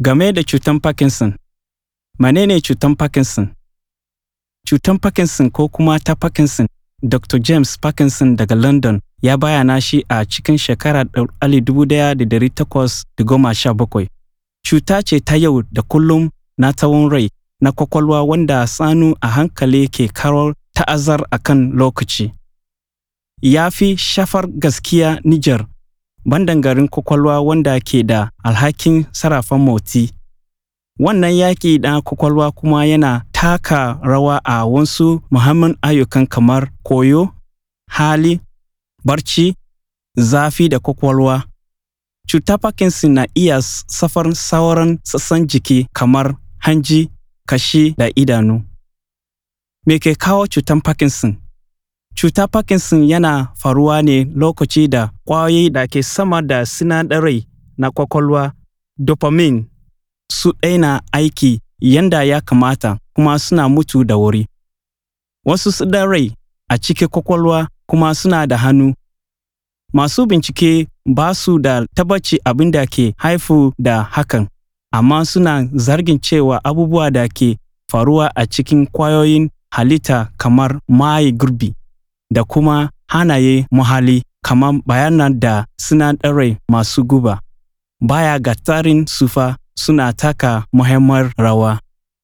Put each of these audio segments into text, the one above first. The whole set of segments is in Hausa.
Game da cutar Parkinson, menene cutar Parkinson? Cutar Parkinson ko kuma ta Parkinson, Dr. James Parkinson daga London ya bayyana shi a cikin shekarar 1817. Cuta ce ta yau da kullum na tsawon rai na kwakwalwa wanda sanu a hankali ke karar ta'azzar a kan lokaci. Ya fi shafar gaskiya Nijar, bandangarin kwakwalwa wanda ke da alhakin sarrafa motsi. Wannan yaƙi na kwakwalwa kuma yana taka rawa a wasu muhimman ayyukan kamar koyo, hali, barci, zafi da kwakwalwa. Cutar Parkinson na iya shafar sauran sassan jiki kamar hanji, kashi da idanu. Me ke kawo cutar Parkinson? Cutar Parkinson yana faruwa ne lokaci da ƙwayoyi da ke sama da sinadarai na kwakwalwa, dopamine, su daina aiki yanda ya kamata kuma suna mutu da wuri. Wasu sinadarai a cikin kwakwalwa kuma suna da hannu. Masu bincike ba su da tabbaci abin da ke haifu da hakan, amma suna zargin cewa abubuwa da ke faruwa a cikin ƙwayoyin halitta kamar maye gurbi da kuma hanaye muhalli kamar bayanan da sinadarai masu guba. Baya ga tsarin sufa suna taka muhimmiyar rawa.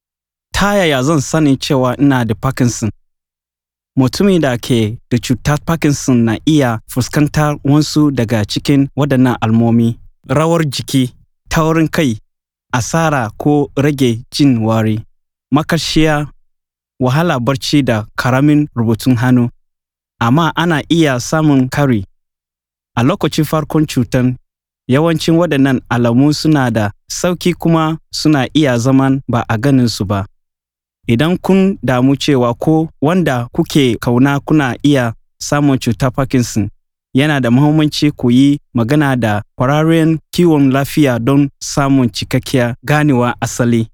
Ta yaya zan sani cewa ina da Parkinson? Mutumin da ke da cutar Parkinson na iya fuskantar wasu daga cikin waɗannan almomi. Rawar jiki, taurin kai, asara ko rage jin wari, maƙarƙashiya, wahala barci da ƙaramin rubutun hannu. Amma ana iya samun kari. A lokacin farkon cutar, yawancin waɗannan alamu suna da sauƙi kuma suna iya zaman ba a ganin su ba. Idan kun damu cewa ko wanda kuke kauna kuna iya samun cutar Parkinson, yana da muhimmanci ku yi magana da ƙwararren kiwon lafiya don samun cikakkiyar ganewa asali.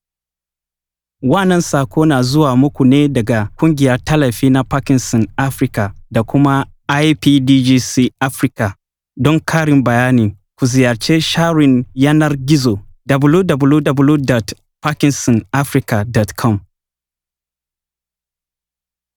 Wannan sako na zuwa muku ne daga Kungiyar Tallafi na Parkinson Africa da kuma IPDGC Africa. Don karin bayani, ku ziyarci sharin yanar gizo www.parkinsonafrica.com.